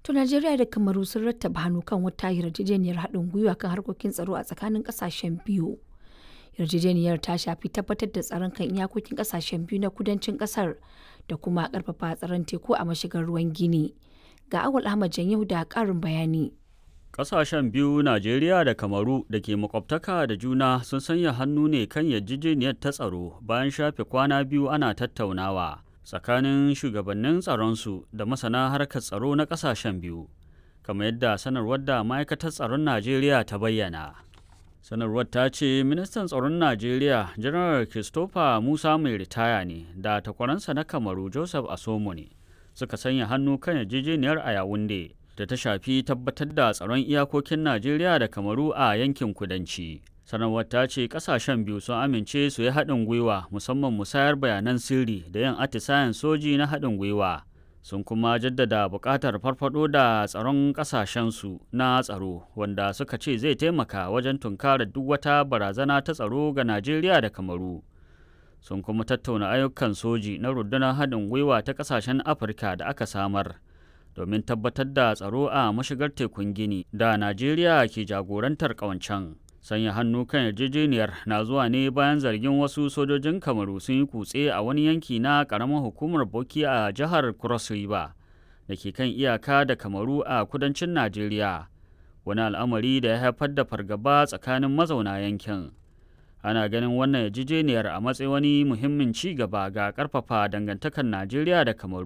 To Najeriya da Kamaru sun rattaba hannu kan wata yarjejeniyar haɗin gwiwa kan harkokin tsaro a tsakanin ƙasashen biyu. Yarjejeniyar ta shafi tabbatar da tsaron kan iyakokin ƙasashen biyu na kudancin ƙasar da kuma ƙarfafa tsaron teku a mashigar ruwan Gini. Ga Awal Ahmad Janyahu da ƙarin bayani. Ƙasashen biyu Najeriya da Kamaru da ke makwabtaka da juna sun sanya hannu ne kan yarjejeniyar ta tsaro bayan shafe kwana biyu ana tattaunawa tsakanin shugabannin tsaronsu da masana harkar tsaro na ƙasashen biyu, kamar yadda sanarwar da ma'aikatar tsaron Najeriya ta bayyana. Sanarwar ta ce ministan tsaron Najeriya Janar Christopher Musa mai ritaya ne da takwaransa na Kamaru Joseph Asomo ne suka sanya hannu kan yarjejeniyar a Yawunde. da ta shafi tabbatar da tsaron iyakokin Najeriya da Kamaru a yankin kudanci. Sanarwar ta ce kasashen biyu sun amince su yi haɗin gwiwa musamman musayar bayanan sirri da yin atisayen soji na haɗin gwiwa. Sun kuma jaddada buƙatar farfaɗo da tsaron ƙasashensu na tsaro wanda suka ce zai taimaka wajen tunkarar duk wata barazana ta tsaro ga Najeriya da Kamaru. Sun kuma tattauna ayyukan soji na rundunar haɗin gwiwa ta ƙasashen Afirka da aka samar. domin tabbatar da tsaro a mashigar tekun gini da najeriya ke jagorantar ƙawancen sanya hannu kan yarjejeniyar na zuwa ne bayan zargin wasu sojojin kamaru sun yi kutse a wani yanki na ƙaramin hukumar boki a jihar cross river da ke kan iyaka da kamaru a kudancin najeriya wani al'amari da ya haifar da fargaba tsakanin mazauna yankin ana ganin wannan yarjejeniyar a matsayin wani muhimmin ci gaba ga ƙarfafa dangantakar najeriya da kamaru